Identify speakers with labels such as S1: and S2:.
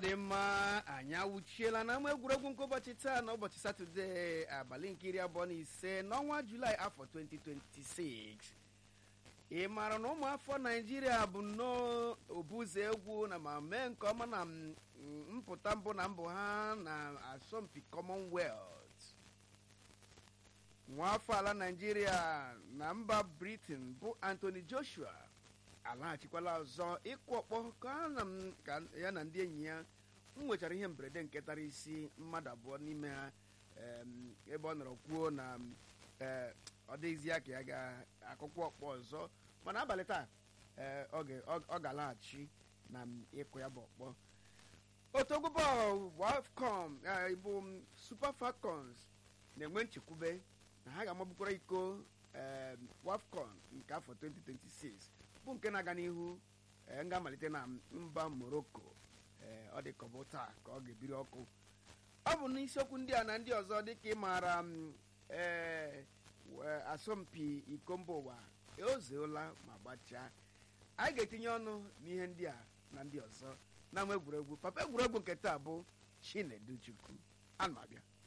S1: dị mma anyị awụchiela na ama egwuregwu nke ụbọchị taa na ụbọchị satọde abalị nke iri abụọ na ise n'ọnwa julaị afọ 2026 ị maara na ụmụafọ naijiria bụ nnọọ obuzo egwu na ma mee nke ọma na m- mpụta mbụ na mbụ ha na asọmpi commonwealth nwaafọ ala naijiria na mba britain bụ anthony joshua alaghachikwala ọzọ ịkụ ọkpọ ka ha na m- ka ya na ndị enyi ya m nwechara ihe mberede nke tara isi mmadụ abụọ n'ime ha em, ebe ọ nọrọ kwuo na m, eh, ọ dịghịzi ya ka ya ga-akụkwa ọkpọ ọzọ mana abalị taa eh, ọ ga- ọ- ọ ga-alaghachi na m ịkụ ya bụ ọkpọ otu egwu bọọlụ wafcon eh, bụ m, super falcons na-enwe nchekwube na ha ga-amagbukwara iko em, wafcon nke afọ 2026 bụ nke na-aga n'ihu eh, ga-amalite na mba morocco eh, ọ dị ka ọ bụ taa ka ọ ga-ebiri ọkụ ọ bụ n'isiokwu ndị a na ndị ọzọ dịka ị maara m ee wee asọmpi iko mba ụwa ozeola ma gbachaa anyị ga-etinye ọnụ n'ihe ndị a na ndị ọzọ na nwa egwuregwu papa egwuregwu nke taa bụ chinedu chukwu ana m abịa